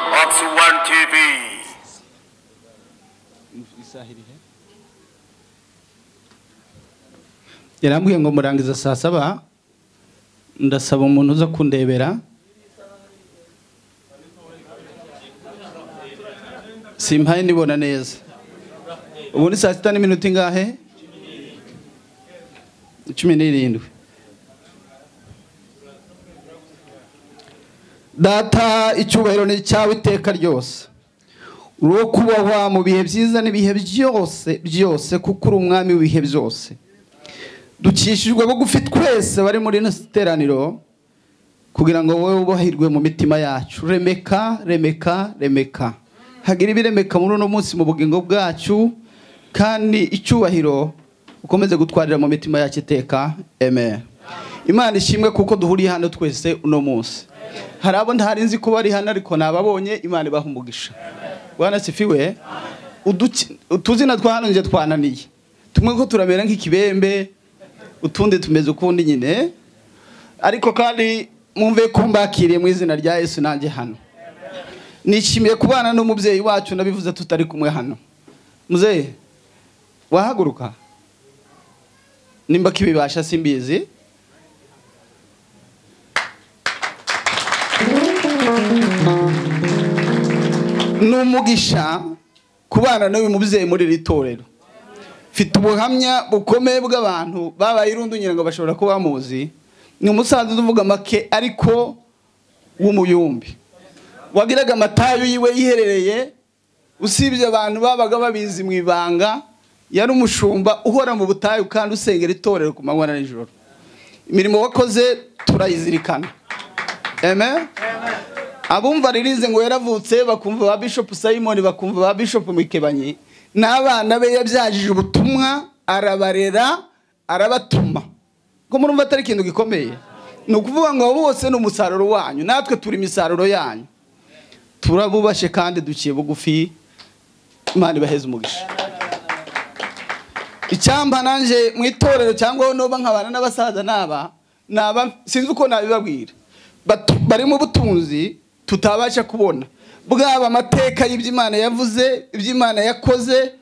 One TV. yarambwiye ngo murangiza saa saba ndasaba umuntu uza kundebera simpaye nibona neza ubu ni saa sita n'iminota ingahe cumi n'irindwi data icyubahiro ni icyawe iteka ryose uri uwo kubahwa mu bihe byiza n'ibihe byose byose kuko uri umwami w'ibihe byose dukishijwe bugufi twese bari muri ino teraniro kugira ngo wowe wubahirwe mu mitima yacu remeka remeka remeka hagira ibiremeka muri uno munsi mu bugingo bwacu kandi icyubahiro ukomeze gutwarira mu mitima yacu iteka amen imana ishimwe kuko duhuriye hano twese uno munsi hari abo ntari nzi ko bari hano ariko nababonye imana ibaha umugisha bwana sifiwe uduki- utuzina twa hano nje twananiye tumwe ko turamera nk'ikibembe utundi tumeze ukundi nyine ariko kandi mwumve ko mbakiriye mu izina rya yesu nanjye hano nishimiye kubana n'umubyeyi wacu nabivuze tutari kumwe hano muzehe wahaguruka nimba kibibasha simbizi ni umugisha kubana n'uyu mubyeyi muri iri torero mfite ubuhamya bukomeye bw'abantu babaye irundi ngira ngo bashobora kuba bamuzi ni umusaza uvuga make ariko w'umuyumbi wagiraga amatayo yiwe yiherereye usibye abantu babaga babizi mu ibanga yari umushumba uhora mu butayu kandi usengera itorero ku manywa na nijoro imirimo wakoze turayizirikana amen abumva ririze ngo yaravutse bakumva ba bishop simon bakumva ba bishop mikebanyi n'abana be yabyajije ubutumwa arabarera arabatuma ko murumva atari ikintu gikomeye ni ukuvuga ngo abo bose ni umusaruro wanyu natwe turi imisaruro yanyu turabubashe kandi duciye bugufi imana ibaheze umugisha icyamba nanjye mu itorero cyangwa noba nkabana n'abasaza n'aba naba sinzi uko nabibabwira Batu- barimo ubutunzi tutabasha kubona bwaba amateka y'iby'imana yavuze iby'imana yakoze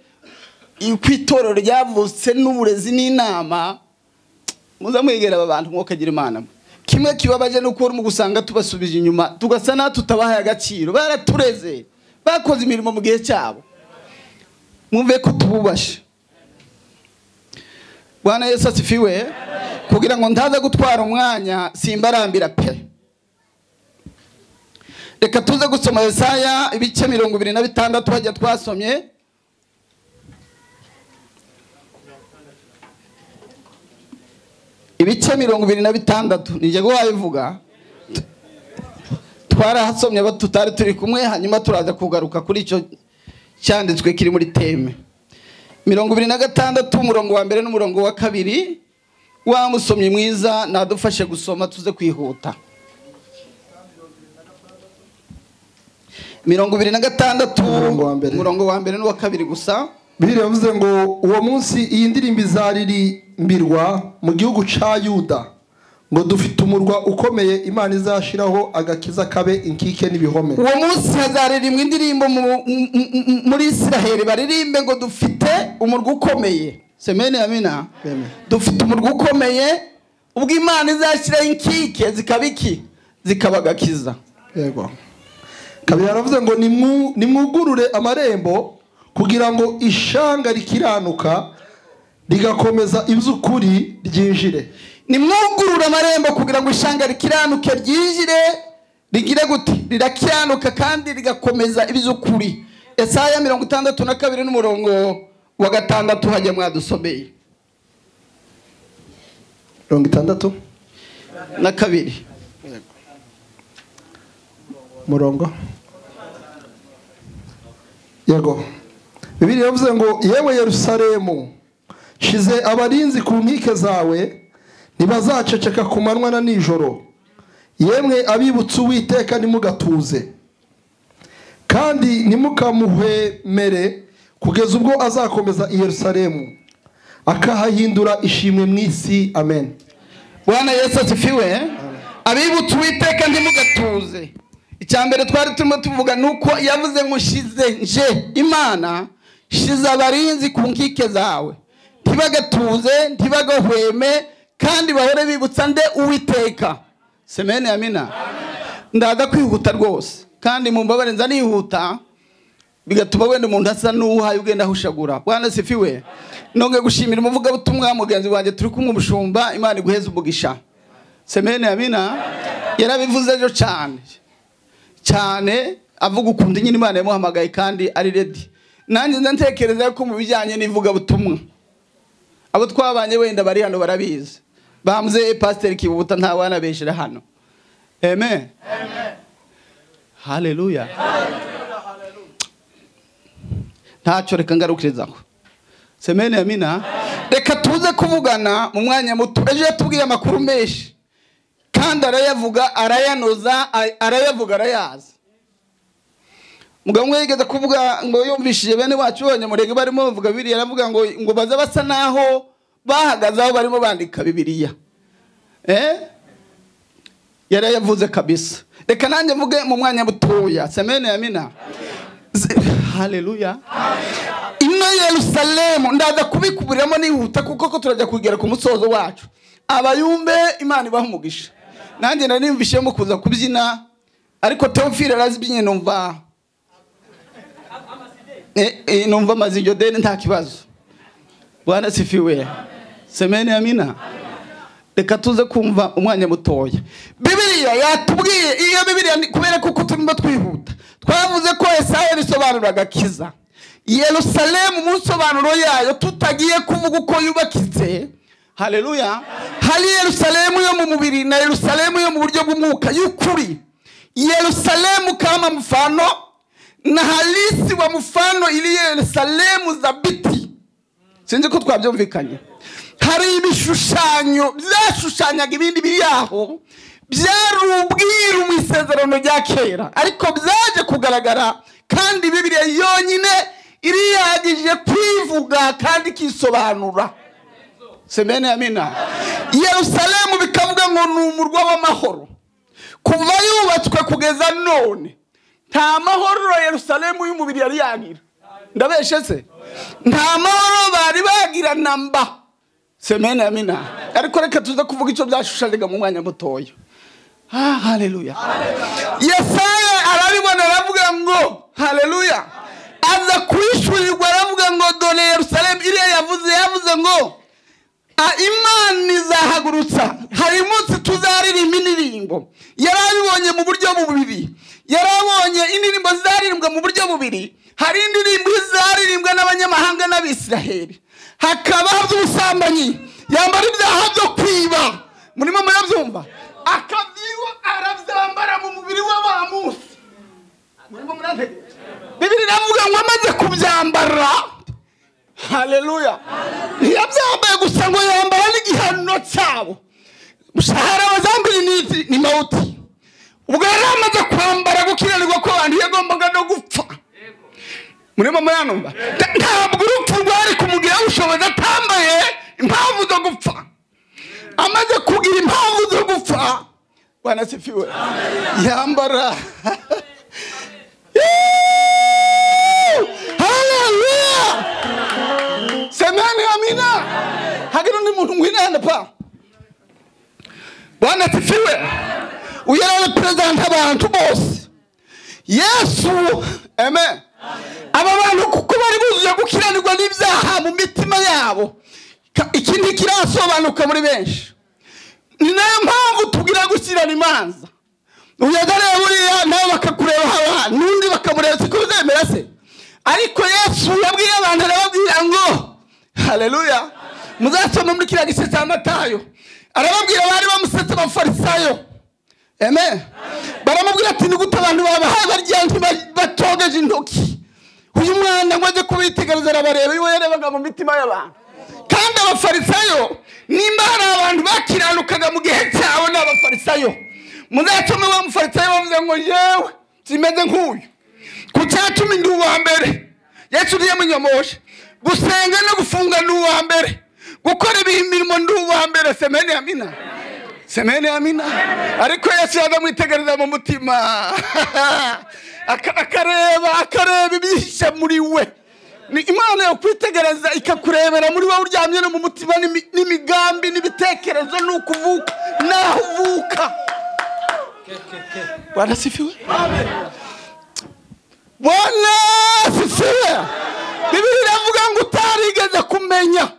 uko itorero ryavutse n'uburezi n'inama muza mwegera aba bantu mwokagira imana mwe kimwe kibabaje ni uko mu gusanga tubasubije inyuma tugasa naho tutabahaye agaciro baratureze bakoze imirimo mu gihe cyabo mwumve ko tububashe bwana yesu asifiwe kugira ngo ndaza gutwara umwanya simbarambira pe reka tuze gusoma yesaya ibice mirongo ibiri na bitandatu hajya twasomye ibice mirongo ibiri na bitandatu ni jyewe wabivuga twarahasomye abo tutari turi kumwe hanyuma turaza kugaruka kuri icyo cyanditswe kiri muri teme mirongo ibiri na gatandatu umurongo wa mbere n'umurongo wa kabiri wa musomyi mwiza nadufashe gusoma tuze kwihuta mirongo ibiri na gatandatu Umurongo wa mbere. umurongo wa mbere n'uwa kabiri gusa bibiri yavuze ngo uwo munsi iyi ndirimbo izaririmbirwa mu gihugu cya yuda ngo dufite umurwa ukomeye imana izashiraho agakiza kabe inkike n'ibihome uwo munsi hazaririmba indirimbo mu- mu- mu- muri israheli baririmbe ngo dufite umurwa ukomeye semeni amina Amen. dufite umurwa ukomeye ubwo imana izashyiraho inkike zikaba iki zikaba agakiza yego kabiri yaravuze ngo "Nimwu- nimwugurure amarembo kugira ngo ishanga rikiranuka rigakomeza iby'ukuri ryinjire nimwugurure amarembo kugira ngo ishanga rikiranuke ryinjire rigire gute rirakiranuka kandi rigakomeza iby'ukuri esaya mirongo itandatu na kabiri n'umurongo wa gatandatu hajya mwadusomeye mirongo itandatu na kabiri murongo yego bibiliya yavuze ngo yewe yerusalemu shize abarinzi ku nkike zawe ntibazaceceka ku manywa na nijoro yemwe abibutse uwiteka ntimugatuze kandi ntimukamuhwemere kugeza ubwo azakomeza i yerusalemu akahahindura ishimwe mu isi amen bwana yesu asifiwe abibutse uwiteka ntimugatuze icya mbere twari turimo tuvuga ni uko yavuze ngo nshize nje imana shize abarinzi ku nkike zawe ntibagatuze ntibagahweme kandi bahore bibutsa nde uwiteka semene ya mina ndaza kwihuta rwose kandi mu mbabare nzanihuta bigatuma wenda umuntu asa n'uhaye ugenda ahushagura bwana sifiwe nonge gushimira umuvugabutumwa mugenzi wanjye turi kumwe umushumba imana iguheze umugisha semene ya mina yarabivuze ejo cyane cyane avuga ukuntu nyine imana yamuhamagaye kandi ari redi nanjye ndatekereza ko mu bijyanye n'ivugabutumwa abo twabanye wenda bari hano barabizi bamze pasiteri kibuta nta wanabeshera hano amen haleluya ntacyo reka ngarukirizaho semene ya mina reka tuze kuvugana mu mwanya muto ejo yatubwiye amakuru menshi kandi arayavuga arayanoza arayavuga arayazi mugabo umwe yigeze kuvuga ngo yumvishije bene wacu bonyine murenge barimo bavuga bibiriya aravuga ngo ngo baze basa naho bahagaze aho barimo bandika bibiriya yarayavuze kabisa reka nanjye mvuge mu mwanya mutoya semene ya mina haleluya ino yerusalemu ndaza kubikuburiramo nihuta kuko ko turajya kugera ku musozo wacu abayumbe imana ibaha umugisha nanjye nari nimvishijemo kuza kubyina ariko teofile arazibyinnye numva numva amaze iryo deni nta kibazo bwanasifiwe semene ya mina reka tuze kumva umwanya mutoya bibiriya yatubwiye iyo bibiriya kubera kuko turimo twihuta twavuze ko esaye bisobanura agakiza yerusalemu mu nsobanuro yayo tutagiye kuvuga uko yubakitse hareruya hari yerusalemu yo mu mubiri na yerusalemu yo mu buryo bw'umwuka y'ukuri yerusalemu kama mfano na halisi wa mfano ili yerusalemu za biti sinzi ko twabyumvikanye hari ibishushanyo byashushanyaga ibindi biri aho byari ubwiru mu isezerano rya kera ariko byaje kugaragara kandi bibiriya yonyine iriyagije kwivuga kandi ikisobanura semene ya mina yerusalemu bikavuga ngo ni umurwa w'amahoro kuva yubatswe kugeza none nta mahoro yerusalemu y'umubiri yari yagira ndabeshe se nta mahoro bari bagira na mba semene ya mina ariko reka tuze kuvuga icyo byashushanyaga mu mwanya mutoya haleluya yesaya arabibona aravuga ngo haleluya aza kwishyurirwa aravuga ngo dore yerusalemu iriya yavuze yavuze ngo imana izahagurutsa hari umunsi tuzaririmba indirimbo yari abibonye mu buryo bubiri yari abonye indirimbo zaririmbwa mu buryo bubiri hari indirimbo izaririmbwa n'abanyamahanga n'abisiraheli hakaba by'ubusambanyi yambara ibyaha byo kwiba murimo murabyumva akabyiru arabyambara mu mubiri we wa munsi bibiri navuga ngo amaze kubyambara hareruya ntiyabyambaye gusa ngo yambara n'igihano cyabo hari abazambaye ni mawuti ubwo yari amaze kwambara gukiranirwa ko abantu yagombaga no gupfa murimo muranumva ntabwo urupfu rwari kumugiraho ubushobozi atambaye impamvu zo gupfa amaze kugira impamvu zo gupfa wanasifiwe yambara haleluya semeni amina hagira undi muntu ngwinana pa wanasifiwe uyu ari perezida abantu bose yesu amen aba bantu kuko bari buzuye gukiranirwa n'ibyaha mu mitima yabo ikindi kirasobanuka muri benshi ni nayo mpamvu tugira gushyirana imanza uyagareye buriya nawe bakakureba haba n'undi bakamureba siko bizemera se ariko yesu yabwiye abantu arababwira ngo hareruya muzasoma muri kiriya gice cya matayo arababwira bari bamusetse abafarisayo eme baramubwira ati ni gute abantu babahaye barya ntibatogeje intoki uyu mwana ngo ajye kubitegereza arabareba iyo yarebaga mu mitima y'abantu kandi abafarisayo nimba hari abantu bakiranukaga mu gihe cyabo ni abafarisayo muzatuma ba mufarisayo bavuze ngo yewe kimeze nk'uyu ku cyatuma ndi uwa mbere yesu uriye munyamoshe gusenga no gufunga ni uwa mbere gukora imirimo ndi uwa mbere semeni amina semeni amina ariko yesu yakamwitegereza mu mutima Aka- akareba akareba ibihishe muri we ni imana yakwitegereza ikakurebera muri wowe uryamye no mu mutima n'imi- n'imigambi n'ibitekerezo n'uko uvuka n'aho uvuka barasifiwe bwana asifiwe bibiri iravuga ngo utarigeze kumenya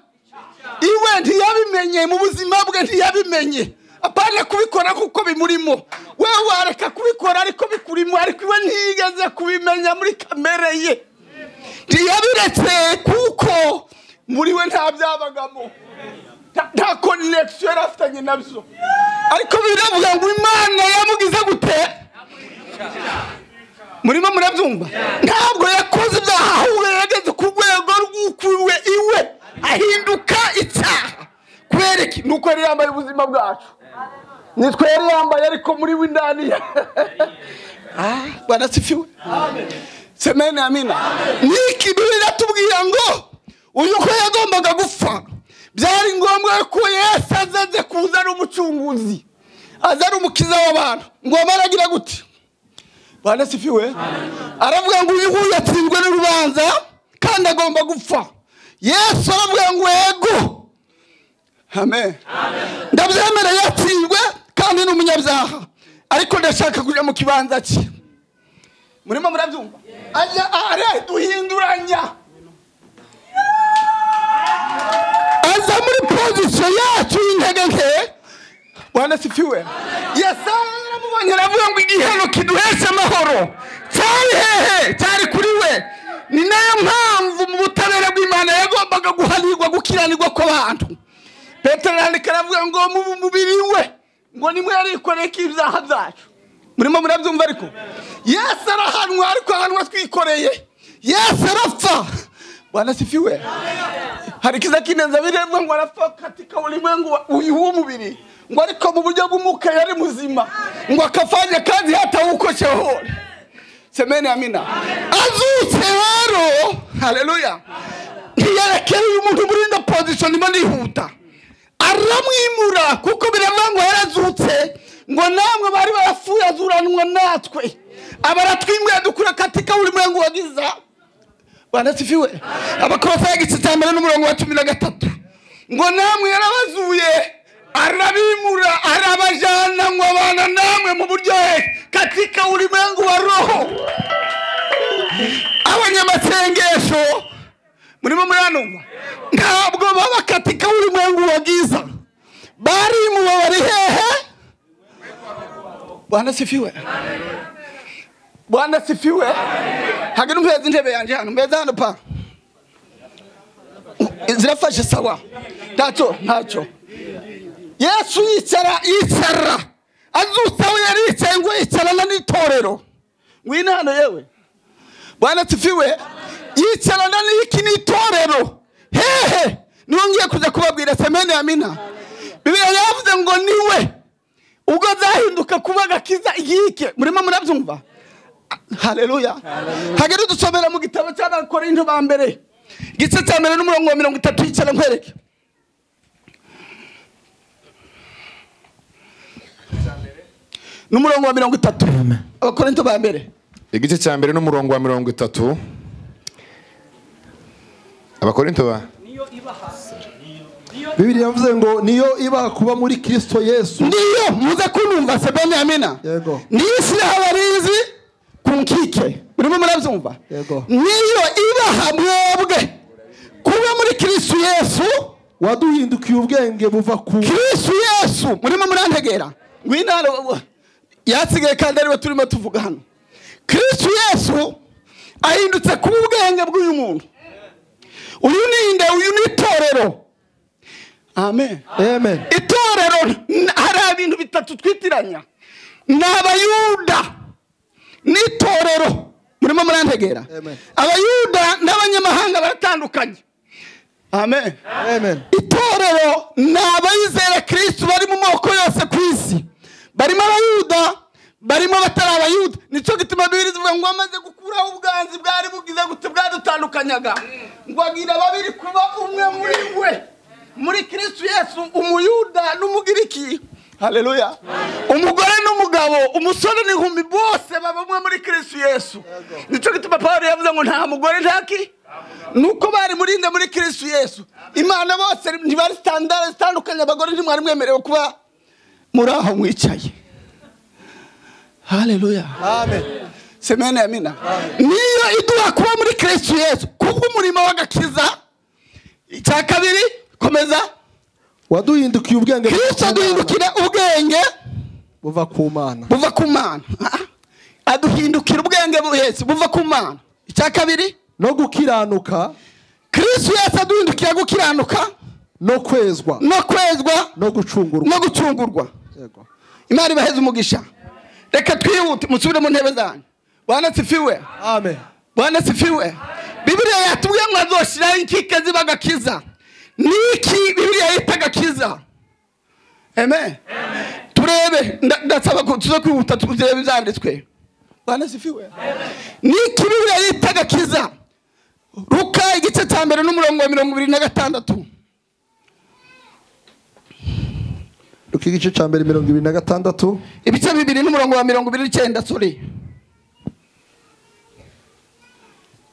iwe ntiyabimenye mu buzima bwe ntiyabimenye apana kubikora kuko bimurimo wewe wareka kubikora ariko bikurimo ariko iwe ntiyigeze kubimenya muri kamere ye ntiyabiretse kuko muri we nta byabagamo nta- nta konegisiyo yari afitanye nabyo ariko biravuga ngo imana yamugize gute murimo murabyumva ntabwo yakoze ibyaha ahubwo yageze ku rwego rw'ukuriwe iwe ahinduka icyaha kubera iki ni uko yari yambaye ubuzima bwacu nitwe yari yambaye ariko muri we indani ye Ah, barasifiwe semeni amina niki bibiri atubwira ngo uyu ko yagombaga gupfa byari ngombwa ko yesu azaze kuza ari umucunguzi aza ari umukiza w'abantu ngo amaragira gute bane sifiwe aravuga ngo uyu nguyu yatsinzwe n'urubanza kandi agomba gupfa yesu aravuga ngo yego amen ndabyemera yatsinzwe kandi ni umunyabyaha ariko ndashaka kujya mu kibanza cye murimo murabyumva ajya are duhinduranya aza muri pozisiyo yacu y'intege nke wanasifiwe yesaya yaramubonye aravuga ngo igihano kiduhesha amahoro cyari hehe cyari kuri we ni nayo mpamvu mu butabera bw'imana yagombaga guhanirwa gukiranirwa kw'abantu petero arandika aravuga ngo mu mubiri we ngo nimwe yarikoreye ko ibyaha byacu murimo murabyumva ariko yesu arahanwa ariko ahanwa twikoreye yesu arapfa wanasifiwe hari kiza kinenza biremwa ngo arapfa katika ulimwengu wa- uyu w'umubiri ngo ariko mu buryo bw'umwuka yari muzima ngo akafanya kazi hata huko shehori semeni amina azutse rero haleluya ntiyerekeye uyu muntu muri ino pozisiyo ndimo nihuta aramwimura kuko biravuga ngo yarazutse ngo namwe bari barapfuye azuranwa natwe abaratwimbuye dukura katika ulimwengu wa giza banasifiwe abakolosayi igice cya mbere n'umurongo wa cumi na gatatu ngo namwe yarabazuye arabimura arabajana ngo abana namwe mu buryohe katika ulimwengu wa roho abanyamasengesho murimo muranumva ntabwo baba katika ulimwengu wa giza barimuwe bari hehe banasifiwe bwana sifiwe hagati mpeza intebe yanjye hano mpeza hano pa zirafashe sawa ntacyo ntacyo yesu yicara yicara azutse aho yari yicaye ngo yicarana n'itorero ngwino hano yewe bwana sifiwe yicarana n'iki n'itorero hehe niho ngiye kuza kubabwira semene ya mina bibiriya yavuze ngo niwe ubwo zahinduka kuba agakiza inkike murimo murabyumva haleluya hagere dusomera mu gitabo cy'abakorinto ba mbere igice cya mbere n'umurongo wa mirongo itatu yicara nkwereke n'umurongo wa mirongo itatu abakorinto ba mbere igice cya mbere n'umurongo wa mirongo itatu abakorinto ba bibiri yavuze ngo niyo iba kuba muri kirisito yesu ndiyo muze kunumva se benyamina Yego. niyo ishyiraho abarinzi ku nkike murimo murabyumva Yego. niyo ibaha mwebwe kuba muri kirisitu yesu waduhindukiye ubwenge buva ku kirisitu yesu murimo murantegera ngwino hano yasigaye kandi ariwe turimo tuvuga hano kirisitu yesu ahindutse kuba ubwenge bw'uyu muntu uyu ni inde uyu ni itorero amen amen itorero n- hari ibintu bitatu twitiranya ni abayuda n'itorero murimo murantegera Amen. abayuda n'abanyamahanga baratandukanye amen amen itorero ni abayizera kirisitu bari mu moko yose ku isi barimo abayuda barimo abatari abayuda nicyo gituma bibiri zivuga ngo amaze gukuraho ubwanzi bwari bugize gute bwadutandukanyaga ngo agira babiri kuba umwe muri we muri kirisitu yesu umuyuda n'umugiriki haleluya umugore n'umugabo umusore n'inkumi bose baba umwe muri kirisitu yesu nicyo gituma pawulo yavuze ngo nta mugore ntaki nuko bari murinde muri kirisitu yesu imana bose ntibari sitandara zitandukanye abagore ntimwari mwemerewe kuba muri aho mwicaye haleluya amen semene ya mina niyo iduha kuba muri kirisitu yesu kubw'umurimo w'agakiza icya kabiri komeza waduhindukiye ubwenge buva kirisitu ku Mana, aduhindukira ubwenge buva ku mana buva ku mana Ah, aduhindukira ubwenge buhetse buva ku mana icya kabiri no gukiranuka kirisitu yese aduhindukira gukiranuka no kwezwa no kwezwa no gucungurwa no gucungurwa Yego. imana ibaheze umugisha reka twihute musubire mu ntebe zanyu bwana sifiwe amen bwana sifiwe bibiriya yatubwiye ngo azoshyiraho inkike ziba agakiza niki bibiriya yita agakiza amen turebe nda- ndasaba ko tuze kwihuta turebe ibyanditswe bwana sifiwe niki bibiriya yita agakiza ruka igice cya mbere n'umurongo wa mirongo ibiri na gatandatu ruka igice cya mbere mirongo ibiri na gatandatu ibice bibiri n'umurongo wa mirongo ibiri n'icyenda sori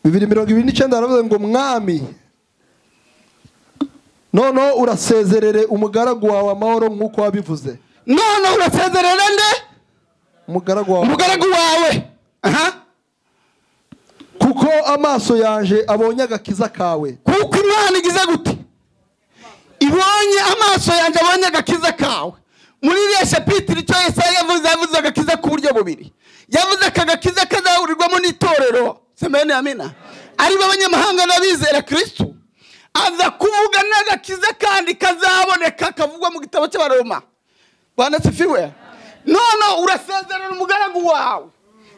bibiri mirongo ibiri n'icyenda haravuze ngo mwami noneho urasezerere umugaragu wawe amahoro nk'uko wabivuze none urasezerera nde umugaragu wawe umugaragu wawe aha kuko amaso yanjye abonye agakiza kawe kuko imana igize gute ibonye amaso yanjye abonye agakiza kawe muri iriya shapitiri icyo yesaya yavuze yavuze agakiza ku buryo bubiri yavuze aka gakiza kazahurirwamo n'itorero semeni amina aribo abanyamahanga n'abizera kirisitu aza kuvuga n'agakiza kandi kazaboneka kavugwa mu gitabo cy'abaroma banasifiwe none urasezerana umugaragu wawe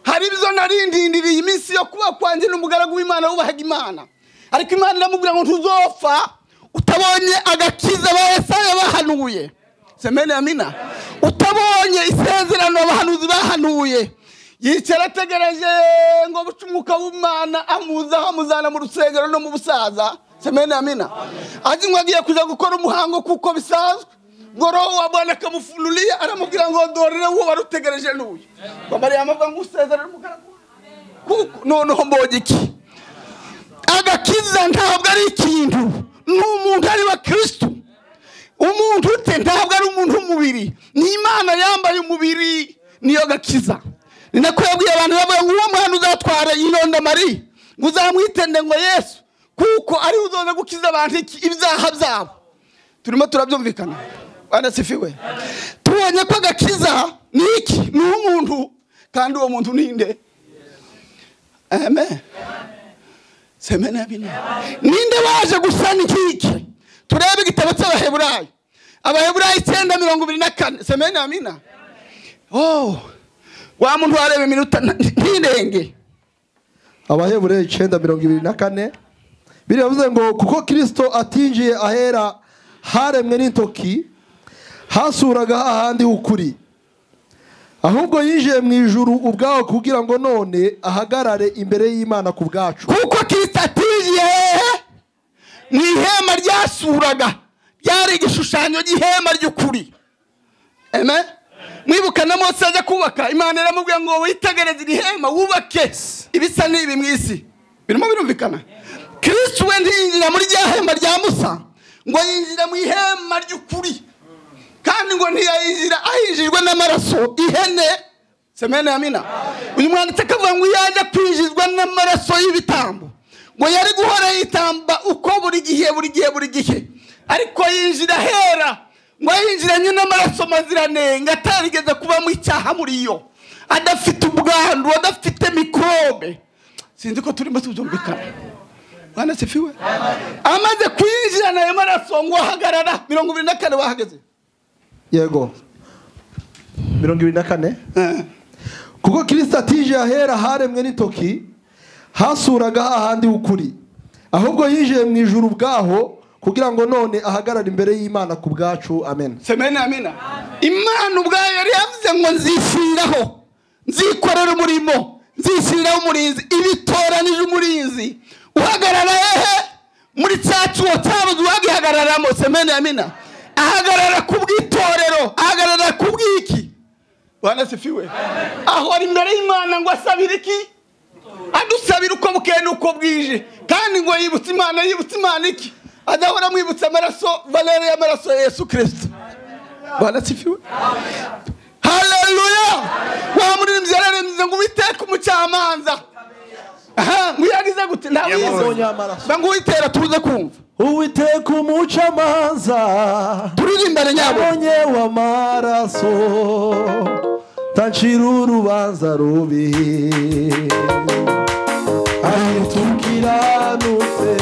hari ibyo narindindiriye iminsi yo kuba kwanjye n'umugaragu w'imana wubahaga imana ariko imana iramubwira ngo ntuzopfa utabonye agakiza abahesaya bahanuye semene amina utabonye isezerano abahanuzi bahanuye yicara ategereje ngo buce umwuka w'imana amuzaho amuzana mu rusengero no mu busaza semene amina azi ngo agiye kujya gukora umuhango kuko bisanzwe ngo roho wa bwana akamufunulia aramubwira ngo dorere uwo wari utegereje n'uyu wamariye amava ngo usezerere umugaragu wawe. Kuko- noneho mbonye iki agakiza ntabwo ari ikintu ni umuntu ari wa kirisitu umuntu ute ntabwo ari umuntu w'umubiri ni imana yambaye umubiri niyo gakiza ni nako yabwiye abantu bavuga ngo uwo mwana uzatwara inondamari ngo uzamwitende ngo yesu kuko ari we uzoza gukiza abantu iki- ibyaha byabo turimo turabyumvikana banasifiwe tubonye ko agakiza ni iki ni umuntu kandi uwo muntu ninde amen semene abine ninde waje gusana inkike turebe igitabo cy'abaheburayo abaheburayo icyenda mirongo ibiri na kane semene amina oh wa muntu wareba iminota nta- ntirenge abahebureye icyenda mirongo ibiri na kane biriya bivuze ngo kuko kirisito atinjiye ahera haremwe n'intoki hasuraga hahandi h'ukuri ahubwo yinjiye mu ijuru ubwawe kugira ngo none ahagarare imbere y'imana ku bwacu kuko kristo atije hehe mu ihema ryasuraga ryari igishushanyo ry'ihema ry'ukuri amen mwibuka na mose ajya kubaka imana iramubwira ngo witegereze iri hema wubake ibisa n'ibi mu isi birimo birumvikana kristo we ntiyinjira muri rya hema rya musa ngo yinjira mu ihema ry'ukuri kandi ngo ntiyayinjira ahinjijwe n'amaraso ihene semene ya mina uyu mwanditsi akavuga ngo iyo ajya kwinjizwa n'amaraso y'ibitambo ngo yari guhora yitamba uko buri gihe buri gihe buri gihe ariko yinjira ahera ngo yinjiranye n'amaraso maziranenge atarigeze kubamo icyaha muri yo adafite ubwandu adafite mikorobe sinzi ko turimo tubyumvikana bwana sifiwe amaze kwinjirana ayo maraso ngo ahagarara mirongo ibiri na kane wahageze yego mirongo ibiri na kane kuko kirisita atije ahera haremwe n'intoki hasuraga hahandi h'ukuri ahubwo yinjiye mu ijuru ubwaho kugira ngo none ahagarare imbere y'imana ku bwacu amen semene amina imana ubwayo yari yavuze ngo nzishyiriraho nzikorera umurimo nzishyiriraho umurinzi ibitoranije umurinzi uhagarara hehe muri cya cyuho cyabuze uwagihagararamo semene amina ahagarara ku bw'itorero ahagarara ku bw'iki wanasifiwe ahora imbere y'imana ngo asabire iki adusabira uko bukeye n'uko bwije kandi ngo yibutse imana yibutse imana iki adahora amwibutsa amaraso valere y'amaraso ya yesu kirisito wanasifiwe haleluya wamuririmbyi yararembye ngo uwiteka umucamanza aha muyagize gute nta wiyizo amaraso ngo uwitera tuze kumva uwiteka umucamanza turirimbane nyabo abonye w'amaraso tancira urubanza rubi ahita ukiranutse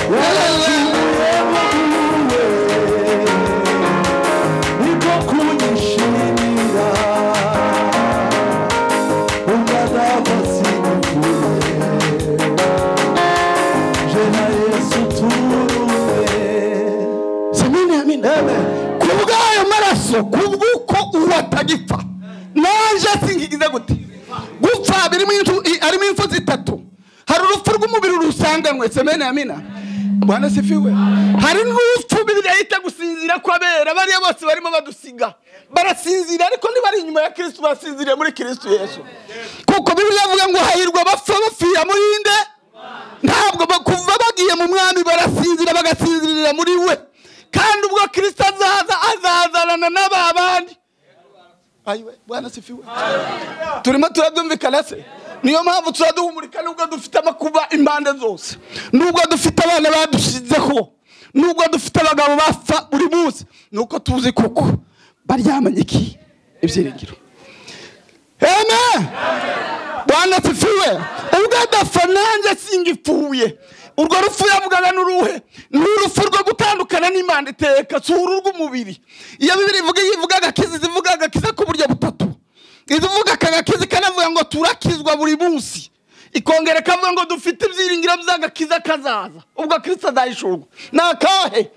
yaracumuye muwe niko kunyishimira umwana w'amasinifuye jena yesu turuwe Semeni amen. Ku bw'ayo maraso kubw'uko uwatagipfa naje singigize gute gupfa birimo intu- i- harimo impfu zitatu hari urupfu rw'umubiri rusanganwe semeni amina bwana sifiwe hari n'urupfu bibiri yita gusinzira kw'abera bariya bose barimo badusiga barasinzira ariko ntibari inyuma ya kirisitu basinziriye muri kirisitu yesu kuko bibiri avuga ngo hahirwa bapfa bapfira muri nde ntabwo ba- kuva bagiye mu mwami barasinzira bagasinzirira muri we kandi ubwo kirisito azaza azazanana n'aba bandi ayiwe bwana sifiwe turimo turabyumvikana se niyo mpamvu turaduhumurika nubwo dufite amakuba impande zose nubwo dufite abana badushizeho nubwo dufite abagabo bapfa buri munsi nuko tuzi kuko baryamanye iki ibyiringiro amen bwana tufiwe ubwo adapfa nanjye singipfuye urwo rupfu yavugaga n'uruhe ni urupfu rwo gutandukana n'imana iteka si uru rw'umubiri iyo bibiri ivuga ivuga agakiza zivuga agakiza ku buryo butatu izivuga akagakiza ikanavuga ngo turakizwa buri munsi ikongera ikavuga ngo dufite ibyiringiro by'agakiza kazaza ubwo kirisita azahishurwa ni akahe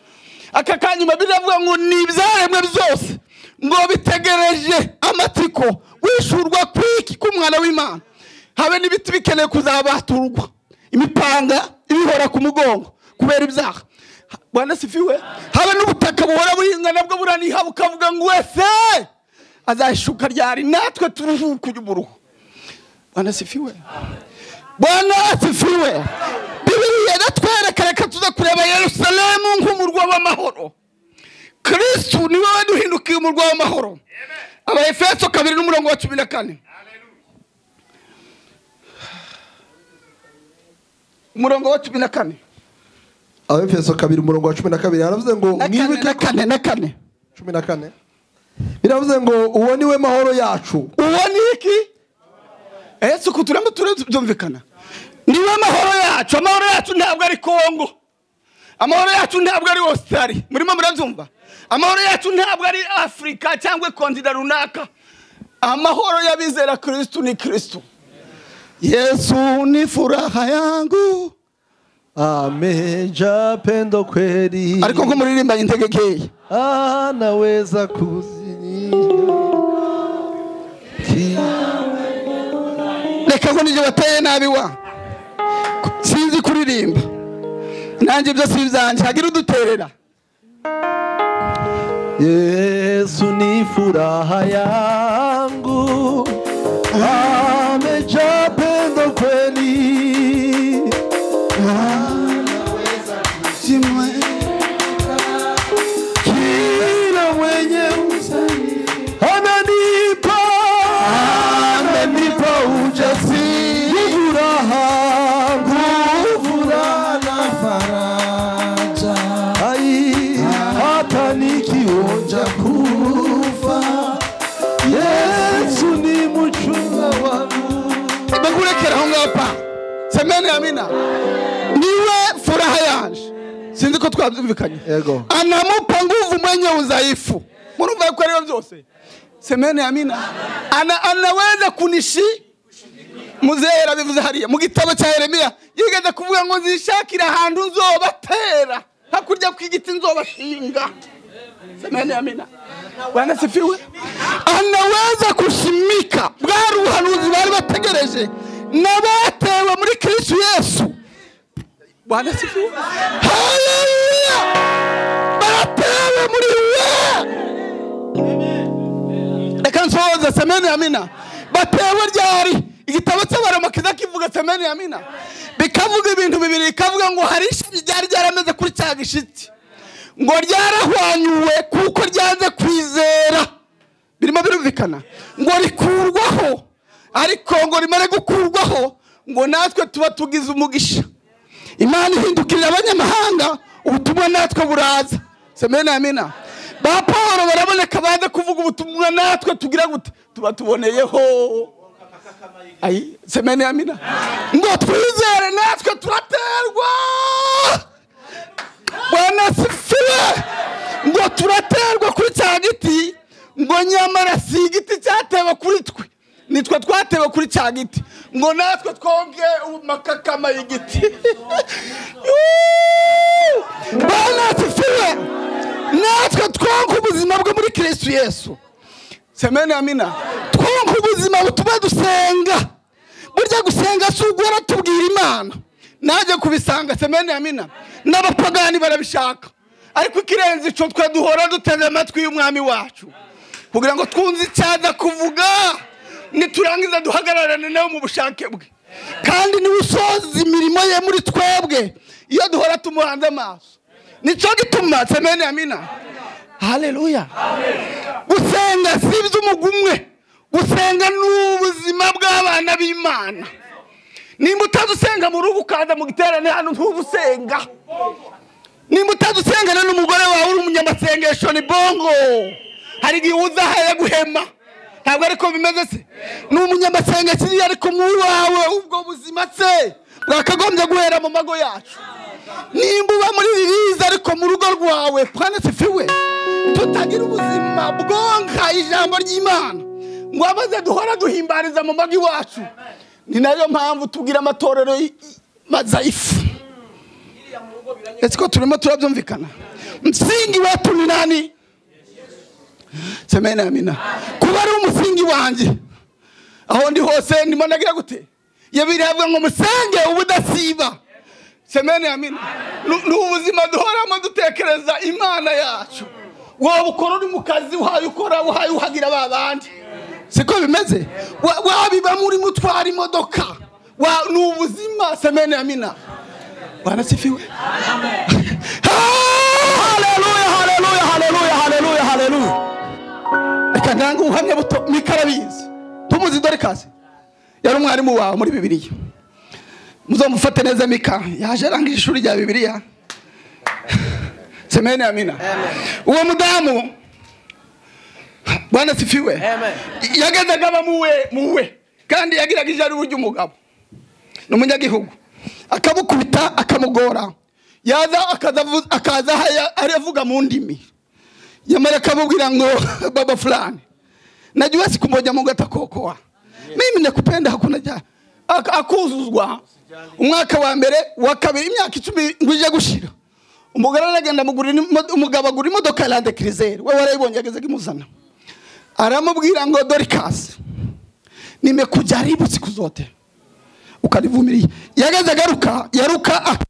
aka kanyuma biravuga ngo ni ibyaremwe byose ngo bitegereje amatsiko wishurwa kwiki k'umwana w'imana habe n'ibiti bikeneye kuzabaturwa imipanga ibihora ku mugongo kubera ibyaha bwana sifiwe habe n'ubutaka buhora buhinga nabwo buraniha bukavuga ngo wese azahishuka ryari natwe turuhuke ujye umuruho bwana sifiwe bwana asifiwe bibiliya iratwereka reka tuza kureba yerusalemu nk'umurwa w'amahoro kirisitu ni wowe duhindukiye umurwa w'amahoro abaefeso kabiri n'umurongo wa cumi na kane umurongo wa cumi na kane abefeso kabiri umurongo wa cumi na kabiri haravuze ngo na kane mwibuke na kane na kane cumi na kane biravuze ngo uwo ni we mahoro yacu uwo ni iki ese uku turimo turabyumvikana niwe amahoro yacu amahoro yacu ntabwo ari kongo amahoro yacu ntabwo ari ositari murimo murabyumva amahoro yacu ntabwo ari afurika cyangwa kontinent runaka amahoro y'abizera kirisitu ni kirisitu yesu ni furaha yangu ameja pendo kweli ariko nko muririmbanye integekeyi ah, naweza kuzinira Ki- reka ngo nijye bateye nabi wa sinzi kuririmba nanjye ibyo si ibyanjye hagira uduterera yesu ni furaha yangu ameja pendo kweli kila mwenye usani ananipa ananipa ujasiri furaha nguvu na faraja ai hata nikionja kufa Yesu ni mchunga wangu bakurekera aho ngaho pa semene amina niwe furaha yaje sinzi ko twabyumvikanye Yego. anamupa nguvu mwenye udhaifu murumva yuko ariyo byose semene amina Ana, anaweza kunishi muzera bivuze hariya mu gitabo cya yeremiya yigeze kuvuga ngo nzishakire ahantu nzobatera hakurya kw'igiti nzobashinga semene amina wanasifiwe anaweza kushimika bwari ubuhanuzi bari bategereje n'abatewe muri kristu yesu wanasifiwe haleluya haleluya baratewe muri we reka nsohoze semeni ya mina batewe ryari igitabo cy'abaramukiza kivuga semeni ya mina bikavuga ibintu bibiri bikavuga ngo hari ishami ryari ryarameze kuri cya gishiti ngo ryarahwanyuwe kuko ryanze kwizera birimo birumvikana ngo rikurwaho ariko ngo rimare gukurwaho ngo natwe tuba tugize umugisha imana ihindukirira abanyamahanga ubutumwa natwe buraza semeni amina ba paul baraboneka baze kuvuga ubutumwa natwe tugira gute tuba tuboneyeho ayi semeni amina ngo twizere natwe turaterwa bwana sifiwe ngo turaterwa kuri cya giti ngo nyamara si igiti cyatewe kuri twe nitwe twatewe kuri cya giti ngo natwe twonge amakakama y'igiti Yuuu! bwana sifiwe natwe twonge ubuzima bwo muri kirisitu yesu semeni amina twonka ubuzima butuma dusenga burya gusenga si ugora tubwira imana najya kubisanga semeni amina n'abapagani barabishaka ariko ikirenze icyo twe duhora duteze amatwi y'umwami wacu kugira ngo twunze icyaza kuvuga niturangiza duhagararane nawe mu bushake bwe kandi niwe usoza imirimo ye muri twebwe iyo duhora tumuhanze amaso nicyo gituma semeni amina haleluya gusenga si iby'umugumwe gusenga ni ubuzima bw'abana b'imana nimba utazi usenga mu rugo ukaza mu giterane hano ntuba usenga nimba utazi usengana n'umugore wawe uri umunyamasengesho ni bongo hari igihe uza ahaye guhema ntabwo ariko bimeze se ni umunyamasengesho iyo ariko nk'uwawe ubwo buzima se bwakagombye guhera mu mago yacu nimba uba muri ririza ariko mu rugo rwawe twanditsefiwe tutagira ubuzima bwonka ijambo ry'imana ngo abaze duhora duhimbariza mu mago iwacu ni nayo mpamvu tubwira amatorero y- mazaifu ese ko turimo turabyumvikana msingi wetu ni nani semeni amina kuba ari umusingi wanjye aho ndi hose ndimo ndagira gute yabirahabwa ngo musenge ubudasiba semeni amina Nu- ni ubuzima duhoramo dutekereza imana yacu waba ukora uri mu kazi uhaye ukora uhaye uhagira ba bandi siko bimeze Wa- wabiba muri mutwara imodoka Wa- ni ubuzima semeni amina wanasifiwe haleluya haleluya haleluya haleluya haleluya reka ntanga ubuhamya buto mikarabizi tumuzi dore kazi yari umwarimu wawe muri bibiliya muzamufate neza mika yaje arangije ishuri rya bibiliya semeni amina uwo mudamu bwana sifiwe yagezaga aba muwe muwe kandi yagiraga ijari ry'umugabo ni umunyagihugu akamukubita akamugora yaza akaza avu- akaza haya- aravuga mu ndimi yamara akamubwira ngo baba fulani najua siku moja mungu atakuokoa mimi nakupenda hakuna ja Ak- akuzuzwa umwaka wa mbere wa kabiri imyaka icumi nguje gushira umugore aragenda amugurira imo- umugabo agura imodoka ya lande kirizeri we warayibonye yagezaga imuzana aramubwira ngo dorikasi nimekujaribu siku zote ukanivumilia yageze agaruka yaruka ak-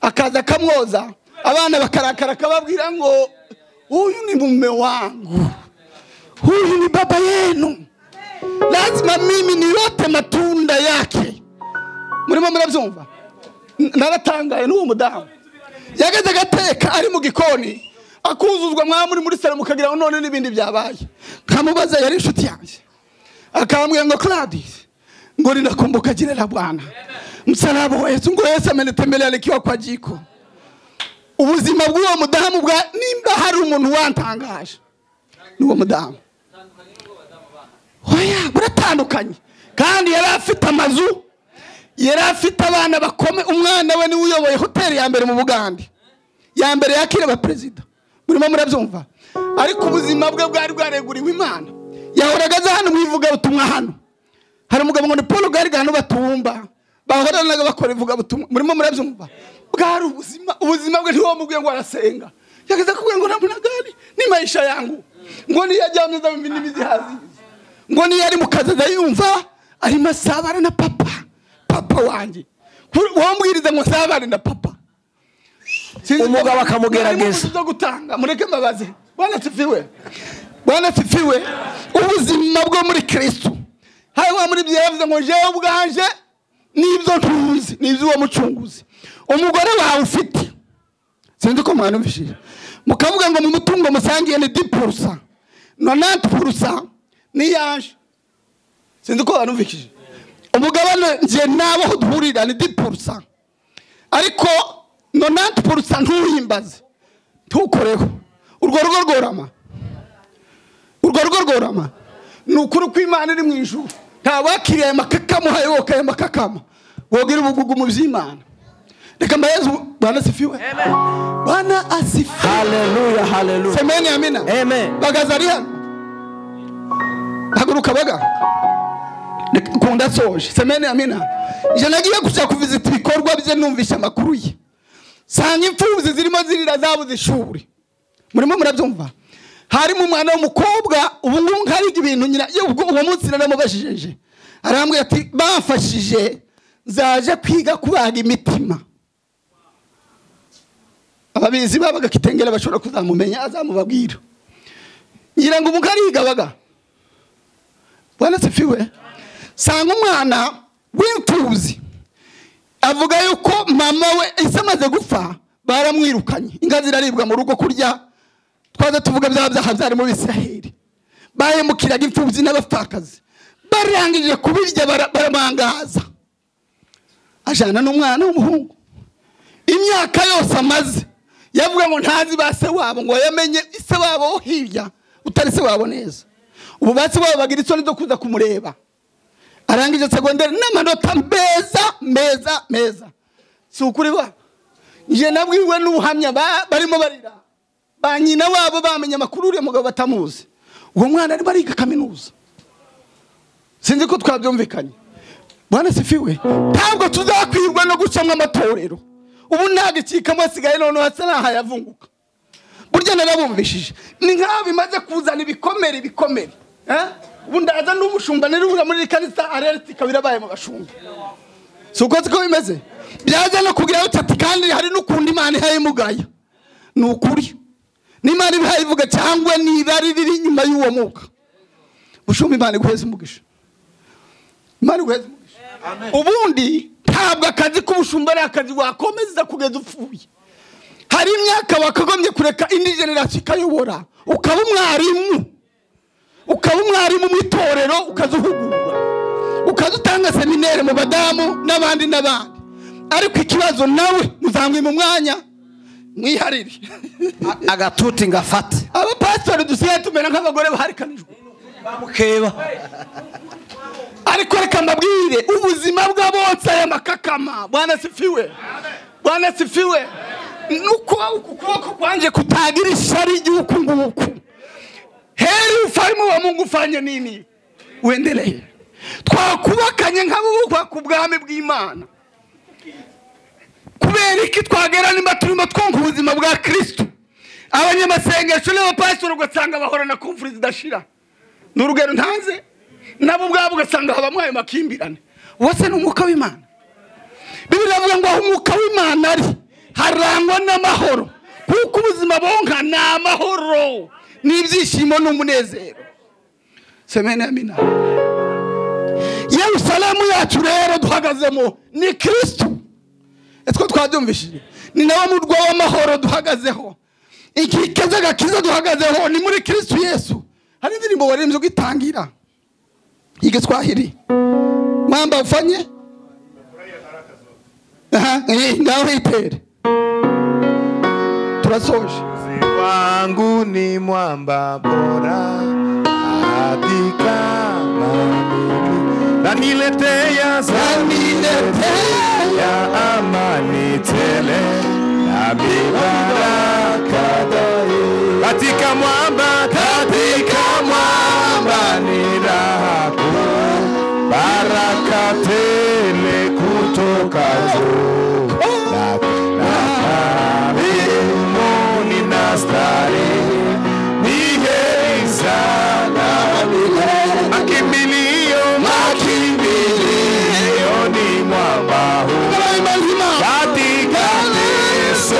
akaza akamwoza abana bakarakara akababwira ngo huyu ni mume wangu huyu ni baba yenu lazima mimi niyote matunda yake murimo murabyumva N- naratangaye n'uwo mudamu yageze agateka ari mu gikoni akuzuzwa mwaba muri muri salo mukagira ngo none n'ibindi byabaye nkamubaza yari inshuti yanjye akambwira ngo claudis ngo ninakumbuka jina la bwana msalaba wa yesu ngo yesu amenitembelea nikiwa kwa jiko ubuzima bw'uwo mudamu bwa nimba hari umuntu wantangaje ni uwo mudamu oya buratandukanye kandi yari afite amazu yari afite abana bakome umwana we niwe uyoboye hoteli ya mbere mu bugande ya mbere yakira abaperezida murimo murabyumva ariko ubuzima bwe bwari bwareguriwe imana yahoraga aza hano mu ivugabutumwa hano hari umugabo ngo ni paul garigano batumba bahoranaga bakora ivugabutumwa murimo murabyumva bwari ubuzima ubuzima bwe ntiwamubwiye ngo arasenga yageze akubwira ngo ntabwo nagari ni maisha yangu ngo niyo ajyameza mu ndimi zihaziza ngo niyo ari mu kazi azayumva arimo asabana na papa papa wanjye wambwiriza ngo asabane na papa umugabo akamugerageza zo gutanga mureke mbabaze bwana sifiwe bwana sifiwe ubuzima bwo muri kristo hanyuma muri byo yavuze ngo jewe ubwanje nibyo ntuzi nibyo uwo mucunguzi umugore wawe ufite sinzi ko mwanumvishije mukavuga ngo mu mutungo musangiye ni di purusa nonanti purusa ni yaje sinzi ko mwanumvishije umugabane njye nawe aho duhurira ni di purusa ariko nonanti purusa ntuhimbaze ntukoreho urwo rugo rworama urwo rugo rworama ni ukuri ko imana iri mu ijuru nta wakiriye aya makakama uhaye wowe aya makakama wogira ubugugu mu by'imana reka mbayezu bwana asifiwe bwana asifiwe haleluya haleluya semeni amina Amen. bagaza ari hano haguruka baga Reka- kunda soje semeni amina njye nagiye gushaka kuvizita ibikorwa bye numvisha amakuru ye sanga imfubyi zirimo zirira zabuze ishuri murimo murabyumva harimo umwana w'umukobwa ubu ngubu nkariga ibintu nyina ye, ubwo uwo munsi naramubajije arambwira ati bamfashije zaje kwiga kubaga imitima ababizi babaga kitengera bashobora kuzamumenya azamubabwira ngira ngo umugabo ariga baga bwana sifiwe sanga umwana w'imfubyi avuga yuko mama we ese amaze gupfa baramwirukanye inka ziraribwa mu rugo kurya twaza tuvuga bya byaha byari mu bisiraheli bahemukiraga imfubyi n'abapfakazi barangije kubirya bara- baramangaza ajana n'umwana w'umuhungu imyaka yose amaze yavuga ngo ntazi ba se wabo ngo yamenye se wabo wo hirya utari se wabo neza ubu ba se wabo bagira isoni zo kuza kumureba arangije segonderi n'amanota meza meza meza si ukuri ba njye nabwiwe n'ubuhamya ba- barimo barira ba nyina wabo bamenye amakuru uriya mugabo batamuzi uwo mwana arimo ariga kaminuza sinzi ko twabyumvikanye bwana sifiwe ntabwo tuzakwirwa no gucamo amatorero ubu ntabwo ikikamo hasigaye noneho hasa n'ahayavunguka burya narabumvishije ni nk'aho bimaze kuzana ibikomere ibikomere eh? ubu ndaza n'umushumba nirura muri kanisa areretse ikaba irabaye mu bashumba si uko siko bimeze byaza no kugira ngo ati kandi hari n'ukundi imana ihaye umugayo ni ukuri n'imana ibihaye ivuga cyangwa n'irari riri inyuma y'uwo mwuka bushumba imana iguheze umugisha imana iguheze umugisha ubundi ntabwo akazi k'ubushumba ari akazi wakomeza kugeza upfuye hari imyaka wakagombye kureka indi generasiyo ikayobora ukaba umwarimu ukaba umwarimu mu itorero ukaza uhugura ukaza utanga seminere mu badamu n'abandi n'abandi ariko ikibazo nawe muzamwe mu mwanya mwiharire agatuti ngo afate abapasitori dusigaye tumera nk'abagore baharikanijwe bamukeba ariko reka mbabwire ubuzima bwa bose aya makakama bwana sifiwe bwana sifiwe nuko ukuboko kwanjye kutagira ishari ry'uku nguku heri ufalme wa mungu ufanye nini uendelee twakubakanye nk'abubukwa ku bwami bw'imana kubera iki twagera nimba turimo twumva ubuzima bwa kristo abanyamasengesho n'abapasitori ugasanga bahorana konfuri zidashira ni urugero ntanze nabo ubwabo ugasanga habamo ayo makimbirane wose ni umwuka w'imana bibiri avuga ngo aho umwuka w'imana ari harangwa n'amahoro kuko ubuzima bonka ni amahoro n'ibyishimo n'umunezero semene amina yerusalemu yacu rero duhagazemo ni kirisitu ese ko twabyumvishije ni nawe murwa w'amahoro duhagazeho inkike z'agakiza duhagazeho ni muri kirisitu yesu hari indirimbo warembye ugitangira igiswahili mwamba ufanye Aha, eh, ngaho itere turasoje wangu ni mwamba bora katika maombi. Naniletea zawadi ya amani tele na mibaraka daima. katika mwamba katika mwamba ni raha kuu, baraka tele kutoka juu na Mungu nastari ni heri sana milele. Makimbilio, makimbilio ni mwamba huu katika Yesu.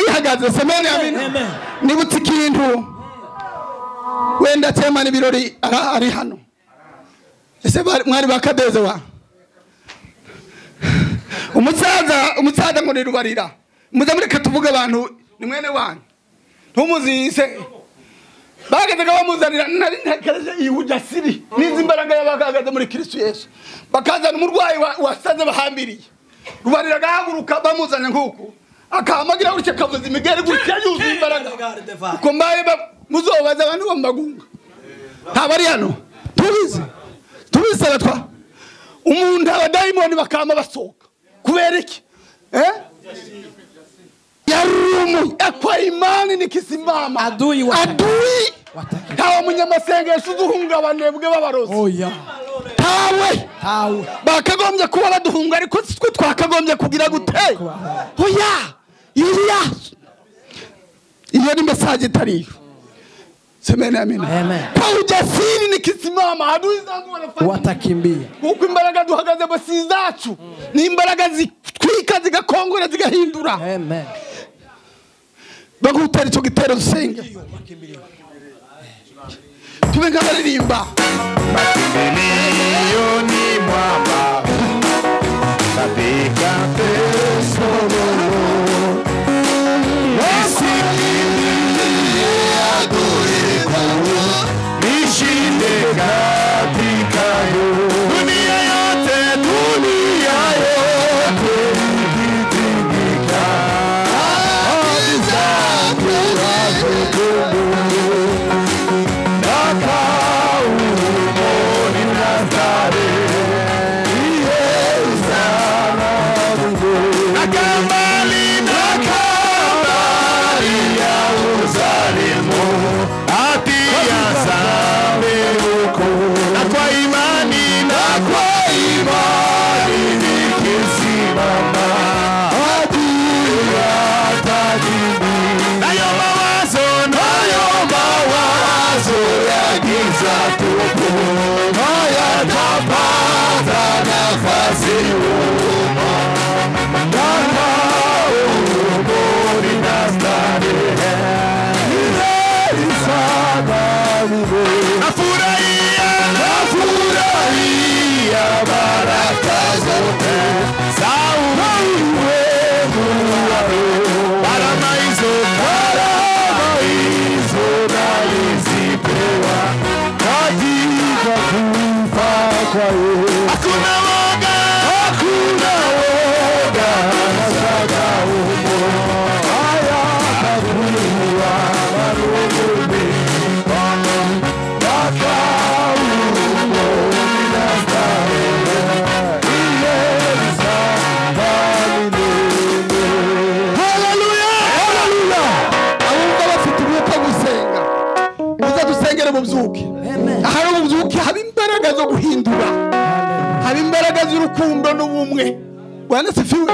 ihagaze semeni amina Amen. nibutse ikintu wenda temana ibirori ara- ari hano ese bari- mwari bakadeze wa umusaza umusaza muri rubarira muze mureke tuvuge abantu ni mwene wanyu ntumuzize bagezaga bamuzanira nari ntekereje iyi ujasiri n'izi mbaraga y'abagagaze muri kirisitu yesu bakazana umurwayi wa- wasaze bahambiriye rubarira agahaguruka bamuzanye nk'uku akahamagira gutya kavuza imigeri gutya yuzuye imbaraga uko mbaye ba- muzobaza abantu bo mu magunga ntabwo ari hano tubizi tubizi abatwa umuntu abadayimoni bakama basohoka kubera iki eh yarumu akwa imani nikisimama Adui wa- adui Wataki. ntawe munyamasengesho uduhungabane bwe babarozi Oya. ntawe Tawe. bakagombye kuba baduhunga ariko si twe twakagombye kugira gute oya iriya iyo ni mesaje itariyo semene amina Amen. kwa ujasiri nikisimama adui zangu wanafanya Watakimbia. nk'uko imbaraga duhagazemo si izacu ni imbaraga zitwika zigakongora zigahindura Amen. bagutera icyo gitero dusenge tube nk'abaririmba Milioni mwamba katika Kristo Mungu. Nisikimbilie adui zangu, nishinde katika yo- dunia yote, dunia yote ikitingika. Adui zangu wakukumbuke, nakaumoni Nazare, iye uzana mungu. Nakambali, nakambali ya uzalimu, ati ya zambi huku. Na kwa imani, na kwa imani nikisimama, adui hatanimi. Nayo mawazo, nayo mawazo ya giza tupu hayatapata nafasi humo. Ndama umuri na starehe, milele sana mwe. Nafurahia, nafurahia baraka zote za ulimwengu wako. Barama hizo, barama hizo nalizipewa katika kufa kwa Yesu. Hakuna woga, hakuna woga sasa humo. Haya takuwa marugumi mpaka humo ninastarehe iyeza valilele haleluya haleluya abumva bafite umwuka wo gusenga muze dusengere mubyuke ahari umubyuke haba imbaraga zo guhindura haba imbaraga z'urukundo n'ubumwe wanasifiwe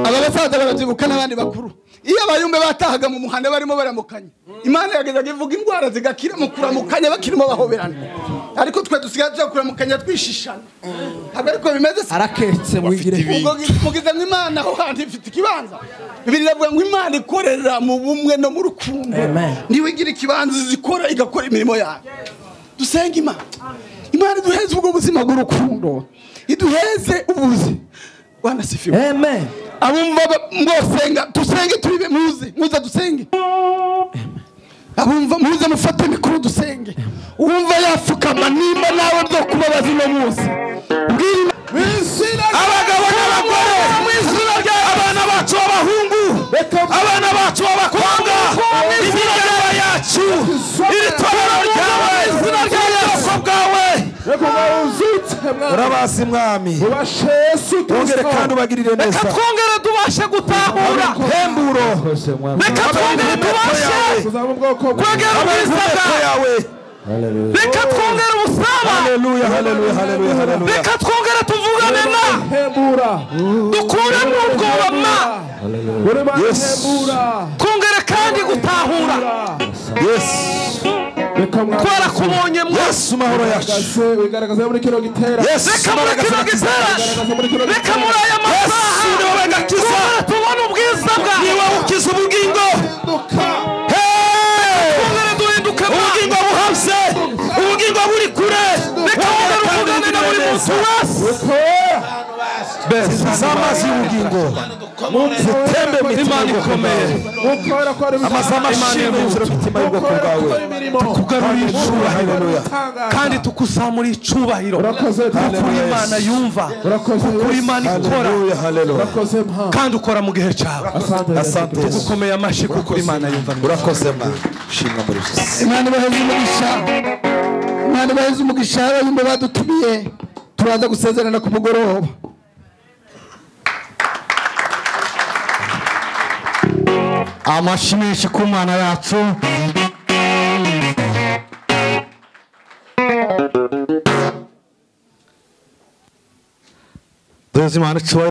aba basaza barabyibuka n'abandi bakuru iyo abayumbe batahaga mu muhanda barimo baramukanya imana yagezaga ivuga indwara zigakira mu kuramukanya bakirimo bahoberana ariko twe dusigaye tujya kuramukanya twishishana ntabwo ariko bimeze se Araketse mwigire. ubwo mugizemo imana aho hantu ifite ikibanza bibiri iravuga ngo imana ikorera mu bumwe no mu rukundo Amen. niwe igira ikibanza zikora igakora imirimo yayo dusenge imana imana iduheze ubwo buzima bw'urukundo iduheze ubuzi wanasifiwe Amen. abumva ba- mwosenga dusenge turibe muze muze dusenge abumva muze mufate mikuru dusenge uwumva yapfukama nimba nawe ryo kubabaza ino munsi bwira abagabo n'abagore abana bacu b'abahungu abana bacu b'abakobwa imiryango yacu iri torero ryawe izina rya yesu bwawe urabasi mwami wongere kandi ubagirire neza reka twongere tubashe gutahura hemburo reka twongere tubashe twongere ubwisaga yawe reka twongere ubusabane haleluya haleluya haleluya haleluya reka twongere tuvugane na dukuremo ubwobama yes twongere kandi gutahura yes reka kubera mwagaragaze ko ubonye mu yesu mahoro yacu wigaragaza muri kino gitera yesu reka muri imbaraga kino gitera Igaragaza muri kino reka muri aya masaha Yesu ni wowe gakiza. kubera tubona ubwiza bwawe ni wowe ukiza ubugingo zinduka Hey! twongere duhinduke ubugingo buhabye ubugingo buri kure reka Wongere twongere kandi tuvugane na buri ugire muntu neza. wese z'amazi y'ubugingo zitembe imitima ikomeye mukora ko ari amazi y'amashimwe yuzura imitima y'ubwoko bwawe tukugarurira icubahiro kandi tukuzamura icubahiro urakoze kuko imana yumva urakoze kuko imana ikora Haleluya, haleluya. urakoze mpa kandi ukora mu gihe cyawe asante Asante Yesu. ukomeye amashyi kuko imana yumva Urakoze Mana. Shimwa muri Yesu. imana ibaheze umugisha imana ibaheze umugisha abayumva badutumiye turaza gusezerana ku mugoroba amashyi menshi ku mana yacu duheze imana icuba